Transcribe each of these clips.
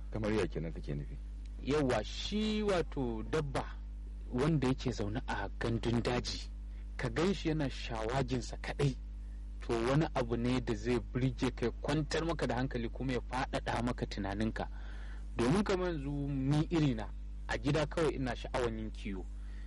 kamar ya kenan kake nufi yawa shi wato dabba wanda yake zaune a gandun daji ka gan shi yana shawaginsa kadai to wani abu ne da zai birge ka kwantar maka da hankali kuma ya faɗaɗa maka tunaninka domin kamar yanzu ni irina a gida kawai ina sha'awan yin kiwo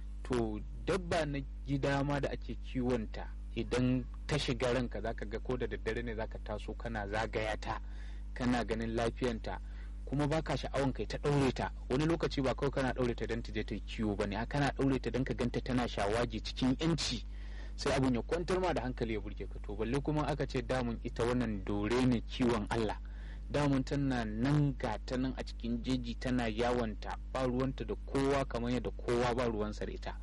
to dabba na gida ma da ake kiwonta idan ta shiga ranka zaka ga ko da daddare ne zaka taso kana zagaya ta kana ganin lafiyanta kuma baka sha'awan kai ta ɗaure ta wani lokaci ba kawai kana ɗaure ta don ta je ta kiwo ba ne kana ɗaure ta don ka ganta tana shawagi cikin yanci sai abun ya kwantar ma da hankali ya burge ka to balle kuma aka ce damun ita wannan dore ne kiwon Allah damun tana nan ga ta nan a cikin jeji tana yawanta ba ruwanta da kowa kamar yadda kowa ba ruwansa da ita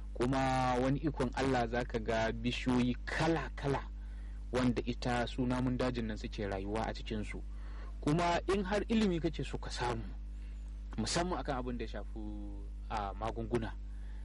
kuma wani ikon Allah zaka ga bishiyoyi kala-kala wanda ita su namun dajin nan suke rayuwa a cikinsu kuma in har ilimi kake so ka samu musamman akan abin da ya shafi a magunguna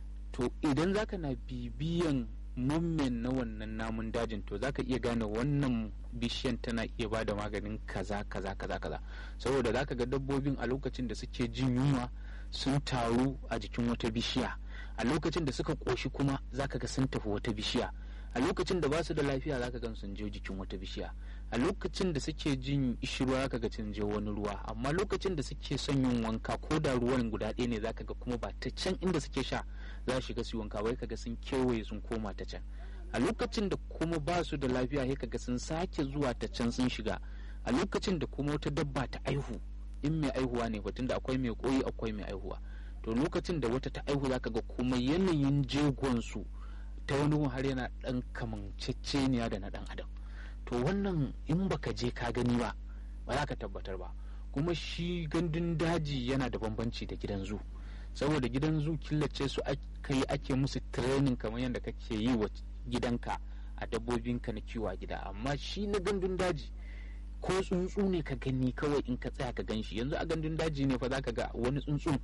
to idan zaka na bibiyan mummen na wannan namun dajin to zaka iya gane wannan bishiyan tana iya bada maganin kaza kaza kaza kaza saboda zaka ga dabbobin a lokacin da suke jin yunwa sun taru a jikin wata bishiya a lokacin da suka koshi kuma zaka ga sun tafi wata bishiya a lokacin da ba su da lafiya zaka gan sun je jikin wata bishiya a lokacin da suke jin ishirwa zaka ga sun je wani ruwa amma lokacin da suke son yin wanka ko da ruwan guda ɗaya ne zaka ga kuma ba ta can inda suke sha za su shiga su wanka bai kaga sun kewaye sun koma ta can a lokacin da kuma ba su da lafiya sai kaga sun sake zuwa ta can sun shiga a lokacin da kuma wata dabba ta aihu in mai aihuwa ne batun da akwai mai koyi akwai mai aihuwa to lokacin da wata ta aihu zaka ga kuma yanayin jegon su ta wani har yana dan kamanceceniya da na dan adam to wannan in baka je ka gani ba ba za ka tabbatar ba kuma shi gandun daji yana da bambanci da gidan zu saboda gidan zu killace su aka yi ake musu training kamar yadda kake yi wa gidanka a dabbobinka na kiwo a gida amma shi na gandun daji ko tsuntsu ne ka gani kawai in ka tsaya ka gan shi yanzu a gandun daji ne fa za ka ga wani tsuntsun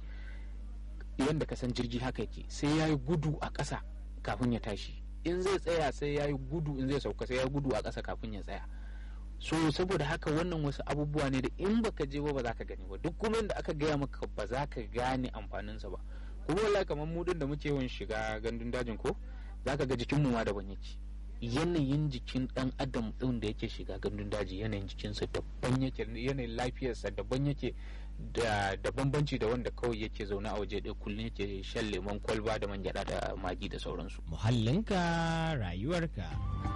yadda ka san jirgi haka yake sai ya yi gudu a ƙasa kafin ya tashi in zai tsaya sai ya yi gudu in zai sauka sai ya gudu a ƙasa kafin ya tsaya so saboda haka wannan wasu abubuwa ne da in baka je ba ba za ka gani ba duk kuma da aka gaya maka ba za ka gane amfaninsa ba kuma wallahi kamar mu da muke yawan shiga gandun dajin ko za ka ga jikinmu ma daban yake yanayin jikin dan adam din da yake shiga gandun daji yanayin jikinsa daban yake yanayin lafiyarsa daban yake da da bambanci da wanda kawai yake zaune a waje ɗaya kullum yake shan lemon kwalba da mangyada da magi da sauransu muhallinka rayuwarka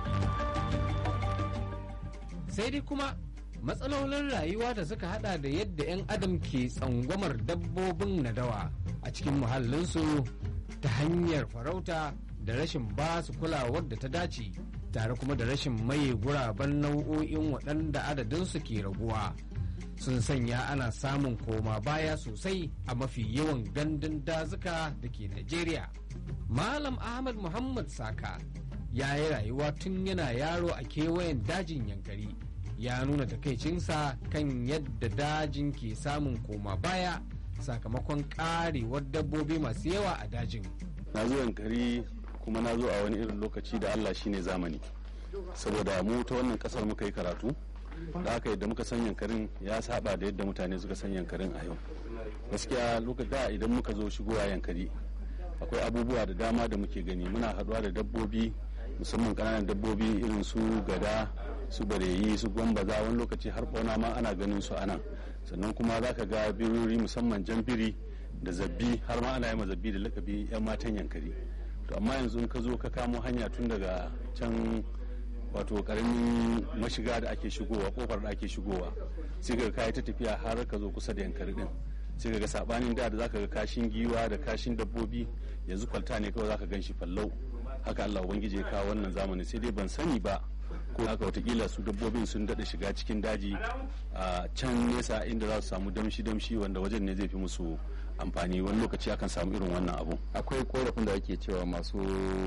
sai dai kuma matsalolin rayuwa da suka hada da yadda 'yan adam ke tsangwamar dabbobin nadawa a cikin muhallinsu ta hanyar farauta da rashin ba su kulawar da ta dace tare kuma da rashin maye guraben nau'o'in waɗanda adadinsu ke raguwa sun sanya ana samun koma baya sosai a mafi yawan gandun dazuka da ke Najeriya. Malam Ahmad Muhammad Saka ya yi rayuwa tun yana yaro a kewayen dajin yankari ya nuna takaicinsa kan yadda dajin ke samun koma baya sakamakon karewar dabbobi masu yawa a dajin. Na zo yankari kuma na zo a wani irin lokaci da Allah shine zamani saboda mu ta wannan kasar muka yi karatu da haka yadda muka san yankarin ya saba da yadda mutane suka san yankarin a yau gaskiya lokacin da idan muka zo shigowa yankari akwai abubuwa da dama da muke gani muna haduwa da dabbobi musamman kananan dabbobi irin su gada su bareyi su gwambaza wani lokaci har bauna ma ana ganin su anan sannan kuma za ka ga birori musamman jan biri da zabbi har ma ana yi zabbi da lakabi yan matan yankari to amma yanzu in ka zo ka kamo hanya tun daga can wato karamin mashiga da ake shigowa kofar da ake shigowa sai ka kai ta tafiya har ka zo kusa da yankari din sai ka ga sabanin da da zaka ga kashin giwa da kashin dabbobi yanzu kwalta ne kawai zaka gan shi fallau haka Allah ubangiji ya kawo wannan zamani sai dai ban sani ba ko haka watakila su dabbobin sun daɗa shiga cikin daji a can nesa inda za su samu damshi damshi wanda wajen ne zai fi musu amfani wani lokaci akan samu irin wannan abu akwai korafin da ake cewa masu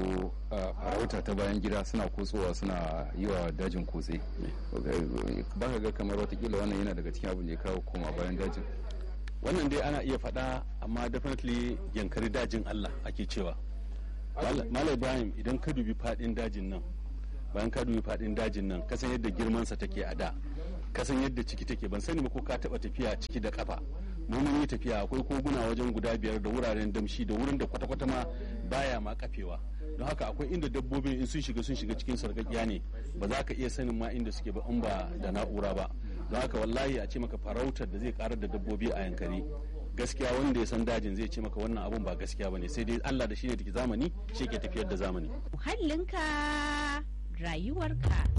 farauta ta bayan gida suna kutsowa suna yi wa dajin kutse ba ka ga kamar watakila wannan yana daga cikin abin da ya kawo koma bayan dajin wannan dai ana iya faɗa amma definitely yankari dajin allah ake cewa malam ibrahim idan ka dubi faɗin dajin nan bayan ka dubi faɗin dajin nan kasan yadda girmansa take a da ka san yadda ciki take ban sani ba ko ka taba tafiya ciki da kafa mu mun yi tafiya akwai koguna wajen guda biyar da wuraren damshi da wurin da kwata-kwata ma baya ma kafewa don haka akwai inda dabbobin in sun shiga sun shiga cikin sarƙaƙiya ne ba za ka iya sanin ma inda suke ba in ba da na'ura ba don haka wallahi a ce maka farautar da zai karar da dabbobi a yankari gaskiya wanda ya san dajin zai ce maka wannan abun ba gaskiya bane sai dai Allah da shi ne take zamani shi ke tafiyar da zamani muhallinka rayuwarka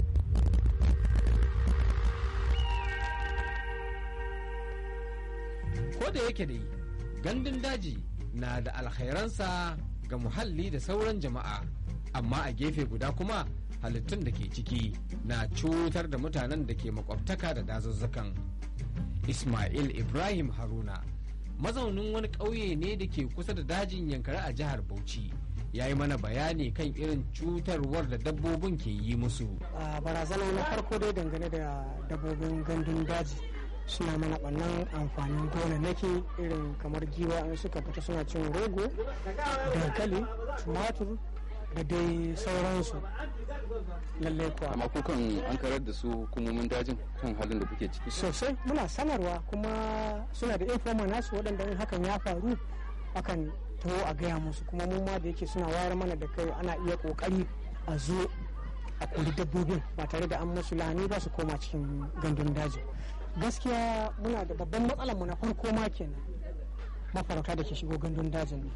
ko da yake dai gandun daji na da alkhairansa ga muhalli da sauran jama'a amma a gefe guda kuma halittun da ke ciki na cutar da mutanen da ke makwabtaka da dazuzzukan ismail ibrahim haruna mazaunin wani ƙauye ne da ke kusa da dajin yankari a jihar bauchi ya yi mana bayani kan irin cutarwar da dabbobin ke yi musu a barazana na farko dai dangane da dabbobin gandun daji suna mana ɓannan amfanin gonannaki irin kamar giwa in suka fita suna cin rogo dankali tumatur da dai sauransu lallai kuwa amma kukan an karar da su hukumomin dajin kan halin da kuke ciki sosai muna sanarwa kuma suna da informa nasu waɗanda in hakan ya faru akan taho a gaya musu kuma mun ma da yake suna wayar mana da kai ana iya kokari a zo a kuli dabbobin ba tare da an musu lahani ba su koma cikin gandun daji gaskiya muna da babban matsalar mu na farko ma kenan mafarauta da ke shigo gandun dajin ne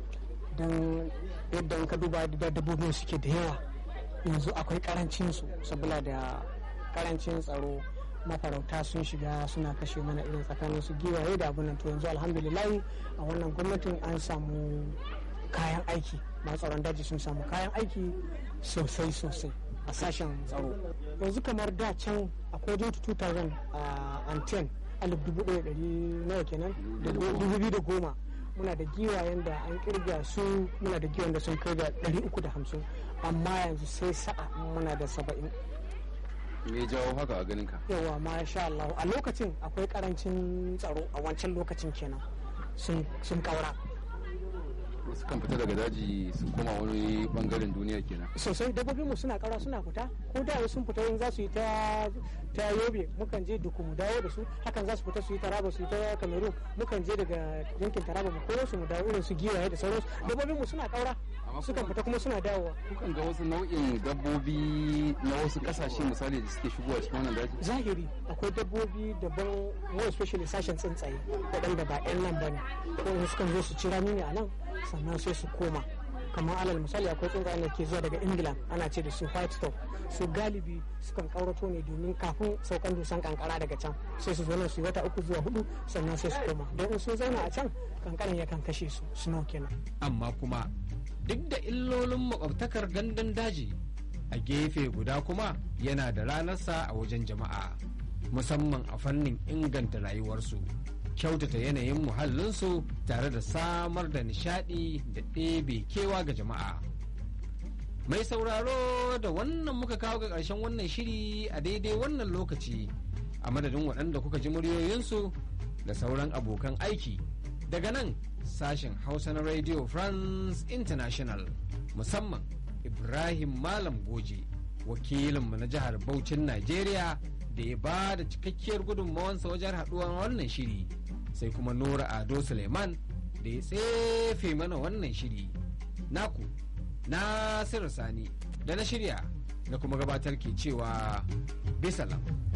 don yadda in ka duba da dabbobin suke da yawa yanzu akwai karancin su saboda da karancin tsaro mafarauta sun shiga suna kashe mana irin tsakanin su giwaye da abunan to yanzu alhamdulillahi a wannan gwamnatin an samu kayan aiki masu tsaron daji sun samu kayan aiki sosai sosai a sashen tsaro yanzu kamar da can akwai jotu 2010 alif dubu ɗaya ɗari nawa kenan da dubu biyu da goma muna da giwayen da an kirga su muna da giwayen da sun kai da ɗari uku da hamsin amma yanzu sai sa'a muna da saba'in me ya jawo haka a ganin ka yawa masha Allah a lokacin akwai karancin tsaro a wancan lokacin kenan sun kaura wasu kan fita daga daji su koma wani bangaren duniya kenan sosai dabbobinmu suna kaura suna fita ko da sun fita in za su yi ta ta yobe mukan je duku mu dawo da su hakan za su fita su yi taraba su yi ta cameroon mukan je daga yankin taraba mu koro su mu dawo irin su giwaye da sauransu dabbobinmu suna kaura sukan fita kuma suna dawowa kukan ga wasu nau'in dabbobi na wasu kasashe misali da suke shigowa cikin wannan daji zahiri akwai dabbobi daban more especially sashen tsuntsaye waɗanda ba 'yan nan ba ne ko sukan zo su ci rami ne a nan sannan sai su koma kamar alal misali akwai tsuntsayen da ke zuwa daga england ana ce da su white stop su galibi sukan kaurato ne domin kafin saukan dusan kankara daga can sai su zo nan su yi wata uku zuwa hudu sannan sai su koma don in sun zauna a can kankaran yakan kashe su snow kenan amma kuma duk da illolin makwabtakar gandun daji a gefe guda kuma yana da ranarsa a wajen jama'a musamman a fannin inganta rayuwarsu kyautata yanayin muhallinsu tare da samar da nishadi da ɗebe kewa ga jama'a mai sauraro da wannan muka kawo ga ƙarshen wannan shiri a daidai wannan lokaci a madadin waɗanda kuka ji muryoyinsu da sauran abokan aiki daga nan sashen hausa na radio france international musamman ibrahim malam goje wakilinmu na jihar Bauchin Najeriya da ya ba da cikakkiyar gudunmawansa wajen haɗuwar wannan shiri sai kuma Nura Ado Suleiman da ya tsefe mana wannan shiri naku Nasiru Sani da na shirya da kuma gabatar ke cewa bisalam.